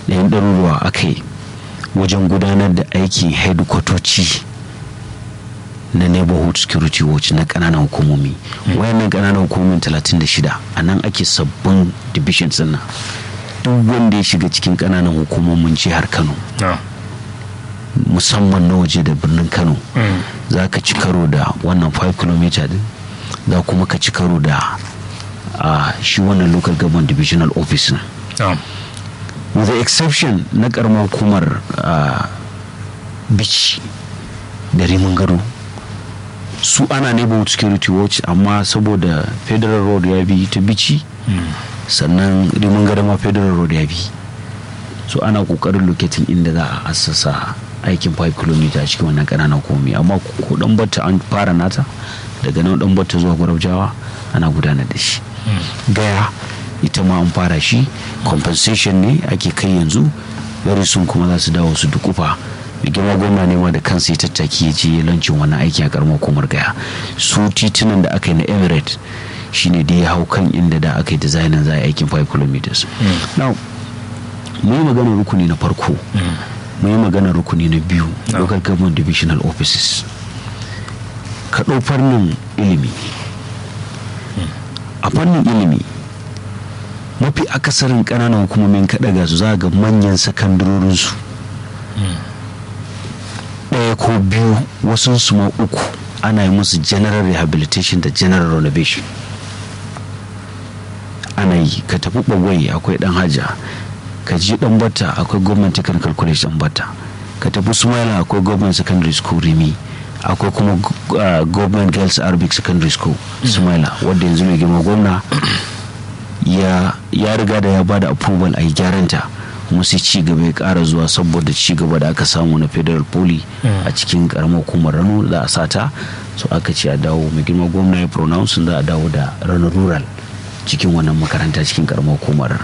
da yan ɗaruruwa aka yi wajen gudanar da aikin hedikwatoci na neighborhood security watch na ƙananan hukumomi wayannan ƙananan hukumomin 36 a nan ake sabbin divisions nan duk wanda ya shiga cikin ƙananan hukumomin jihar kano musamman na waje da birnin kano za ka ci karo da wannan 5 km din za kuma ka ci karo da shi wannan local government divisional office na with the exception na karamar hukumar bici da rimin gado su ana neighborhood security watch amma saboda federal road ya bi ta bici sannan rimin gado ma federal road ya bi so ana kokarin locating inda za a assasa aikin 5 km a cikin wannan kananan komi amma ko dan batta an fara nata daga nan dan batta zuwa gwarabjawa ana gudanar da shi gaya ita ma an fara shi compensation ne ake kai yanzu very soon kuma za su dawo su dukufa mai girma gwamna ne ma da kansa ya tattaki ya je lancin wannan aiki a karamar komar gaya su titunan da aka yi na emirate shine da ya hau kan inda da aka yi designin za a yi aikin 5 km now mu yi maganar rukuni na farko mu yi maganar rukuni na biyu local government divisional offices ka ɗau fannin ilimi a fannin ilimi mafi akasarin ƙananan hukumomin kaɗaga su za ga manyan sakandarorinsu ɗaya ko biyu wasu su ma uku ana yi musu general rehabilitation da general renovation ana yi ka tafi ɓagwai akwai ɗan haja ka ji ɗan bata akwai government technical college ɗan bata ka tafi sumaila akwai government secondary school rimi akwai kuma uh, government girls arabic secondary school sumaila wadda yanzu mai girma gwamna ya, ya riga da ya ba da approval a yi gyaranta kuma sai ci gaba ya kara zuwa saboda ci gaba da aka samu na federal poly a cikin karamar hukumar rano za a sata so aka ce a dawo mai girma gwamna ya pronounce za a dawo da rano rural cikin wannan makaranta cikin karamar hukumar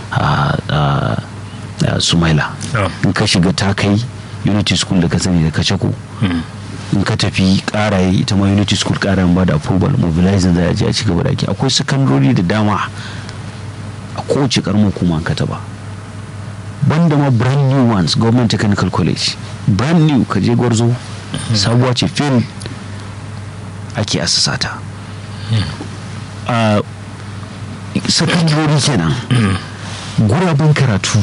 sumaila in ka shiga ta kai unity school da ka sani da kacako in ka tafi karaye ita ma unity school karayen ba da approval mobilizing za a je a ci gaba da ake akwai sakandori da dama a kowace karamar hukuma ka taba banda ma brand new ones government technical college brand new ka je gwarzo sabuwa ce fil ake asasata a sakandori kenan guraben karatu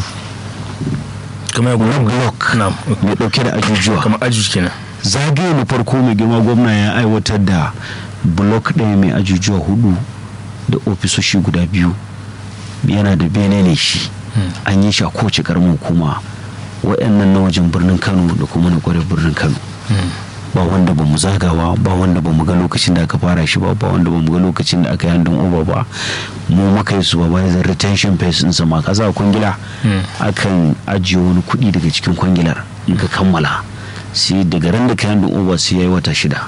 kamar block mai dauke da ajujuwa kamar ajuj kenan zagaye na farko mai girma gwamna ya aiwatar da block ɗaya mai ajujuwa hudu da ofisoshi guda biyu yana da bene ne shi an yi shi a kowace karamin hukuma waɗannan na wajen birnin kano da kuma na kwarar birnin kano ba wanda ba mu zagawa ba wanda ba mu ga lokacin da aka fara shi ba ba wanda ba mu ga lokacin da aka yi handin over ba mu maka yi supervisor retention phase ɗinsa ma kasa kwangila akan ajiye wani kuɗi daga cikin kwangilar in ka kammala sai daga ran da ka handin over sai ya yi wata shida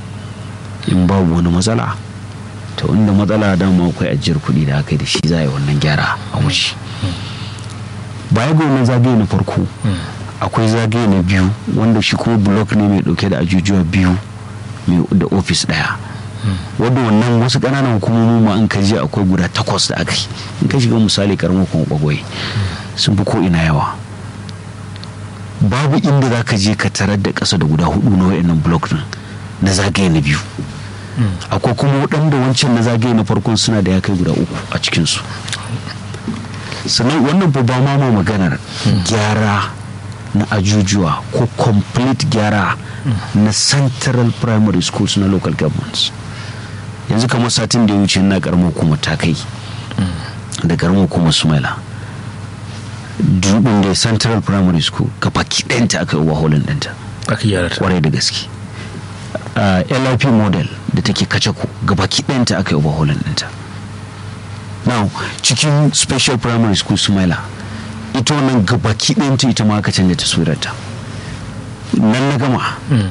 in babu wani matsala to inda matsala dama akwai ajiyar kuɗi da aka yi da shi za a yi wannan gyara a wuce baya ga wannan zagaye na farko akwai zagaye na biyu wanda shi kuma blok ne mai dauke da ajujuwa biyu da ofis daya wadda wannan wasu ƙananan hukumomi ma in ka je akwai guda takwas da aka yi in ka shiga misali karamar kuma bagwai sun fi ko ina yawa babu inda za ka je ka tarar da ƙasa da guda hudu na wayannan blok din na zagaye na biyu akwai kuma waɗanda wancan na zagaye na farkon suna da ya kai guda uku a cikinsu sannan wannan ba ma ma maganar gyara na ajujuwa ko complete gyara na central primary schools na local governments yanzu kamar satin da ya wuce na karamar hukumar ta kai da karamar hukumar sumaila dubin da central primary school ka baki ɗanta aka yi waholin ɗanta aka gyara ta kwarai da gaske lip model da take kacako ga baki ɗanta aka yi waholin ɗanta now cikin special primary school sumaila ita wannan gabaki ɗayanta ita ma aka canza taswirarta nan na gama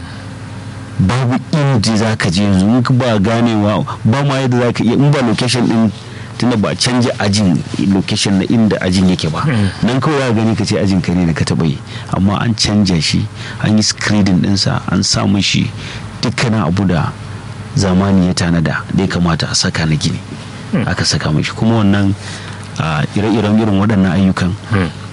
babu inda za ka je yanzu in ba ganewa ba ma yadda za ka iya in ba location din tunda ba canja ajin location na inda ajin yake ba nan kawai za gani ka ce ajin ka ne da ka taɓa yi amma an canja shi an yi screening ɗinsa an sa shi dukkanin abu da zamani ya tanada da ya kamata a saka na gini aka saka mashi kuma wannan ire-iren irin waɗannan ayyukan